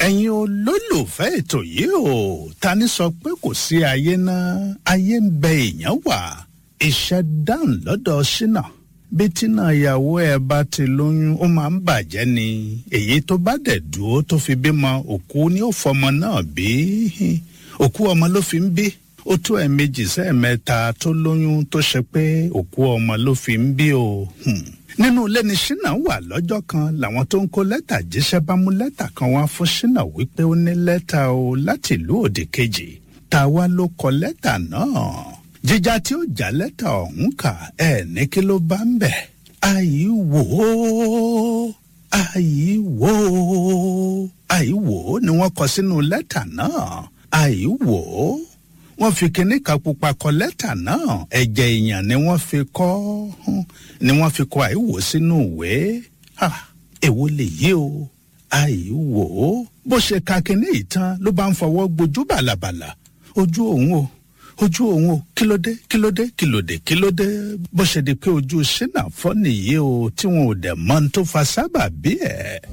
ẹ̀yin olólùfẹ́ ètò yìí o ta ni sọ pé kò sí ayé náà ayé ń bẹ èèyàn wà iṣẹ́ dáhùn lọ́dọ̀ ṣínà bí tínà ìyàwó ẹ bá ti lóyún ó máa ń bàjẹ́ ni èyí tó bá dẹ̀ dúró tó fi bímọ òkú ni ó fọmọ náà bí òkú ọmọ ló fi ń bí ó tó ẹ̀ẹ̀mejì sẹ́ẹ̀mẹ́ta tó lóyún tó ṣe pé òkú ọmọ ló fi ń bí o. Hmm nínú ilé ni ṣínà wà lọ́jọ́ kan làwọn tó ń kó lẹ́tà jíṣẹ́ bá mú lẹ́tà kan wá fún ṣínà wípé ó ní lẹ́tà o láti ìlú òdì kejì táwa ló kọ lẹ́tà náà jíjà tí ó já lẹ́tà ọ̀hún kà ẹ̀ ní kí ló bá ń bẹ̀. àyí wò ó àyí wò ó àyí wò ó ni wọ́n kọ sínú lẹ́tà náà àyí wò ó wọ́n fi kinní kan pupa kọ lẹ́tà náà ẹ̀jẹ̀ èèyàn ni wọ́n fi kọ ni wọ́n fi kọ àìwò sínú ìwé èwo lè yí o àìwò bó ṣe ka kinní yìí tán ló bá ń fọwọ́ gbojú bàlàbàlà ojú òun o ojú òun o kí ló dé kí ló dé kí ló dé kí ló dé bó ṣe di pé ojú ṣínà fọ́ nìyí o tí wọn ò dẹ̀ mọ́ ní tó fa sábà bí ẹ̀.